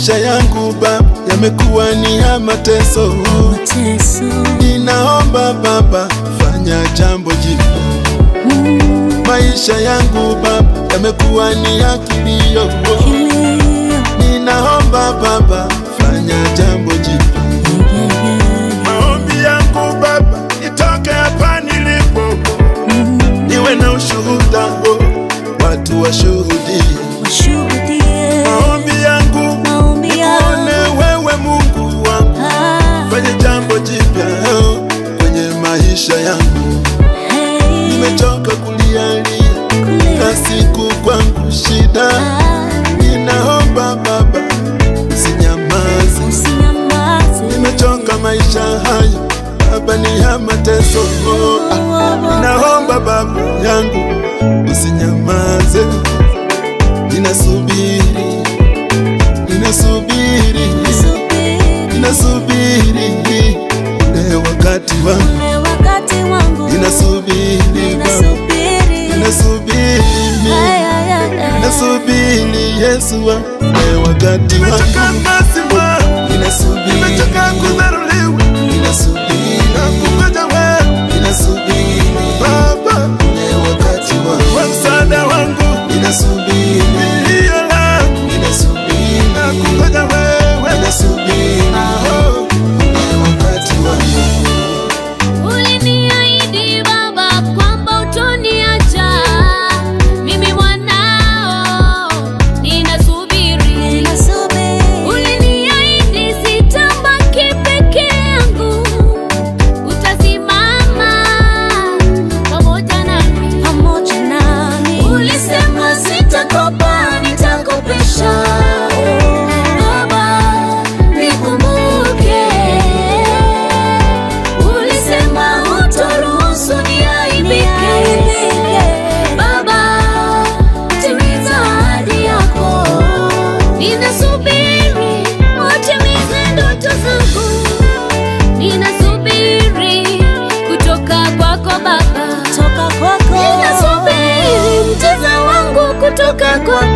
Maisha yangu Baba yamekuwa ni ya mateso, mateso ninaomba Baba fanya jambo jipya. Maisha yangu Baba yamekuwa ni ya kilio, kilio ninaomba Baba fanya jambo jipya. Maombi yangu Baba nitoke hapa nilipo, niwe na ushuhuda, oh, watu washuhudie washuhudie maombi yangu, maombi nikuone yangu wewe Mungu wangu, Ah, fanye jambo jipya oh, kwenye maisha yangu. hey, Nimechoka kulialia kulia. na siku kwangu shida, Ah, ninaomba Baba usinyamaze. usinyamaze. Nimechoka maisha haya Baba, ni ya mateso oh, ah, ninaomba Baba yangu usinyamaze. Ninasubiri, ninasubiri, Subiri ninasubiri ule wakati wangu, ule wakati wangu ninasubiri Baba, ninasubiri ninasubiri Ay, ay, ay, ay. nasubiri Yesu wa ule wakati wangu, ninasubiri, nimechoka kudharauliwa, ninasubiri nakungoja wewe, ninasubiri Baba ule wakati wangu, wa msaada wangu, ninasubiri milio langu, ninasubiri nakungoja wewe, ninasubiri oh, ule wakati wangu Uliniahidi Baba kwamba utoniacha mimi mwanao, ninasubiri. Ninasubiri Uliniahidi sitabaki peke yangu, utasimama pamoja nami. pamoja nami Ulisema sitakopa, nitakopesha. Baba, nikumbuke. Ulisema hutoruhusu niaibike. Baba, timiza ahadi yako. Ninasubiri utimize ndoto zangu. Ninasubiri kutoka kwako Baba. toka kwako Ninasubiri mteza wangu kutoka kwako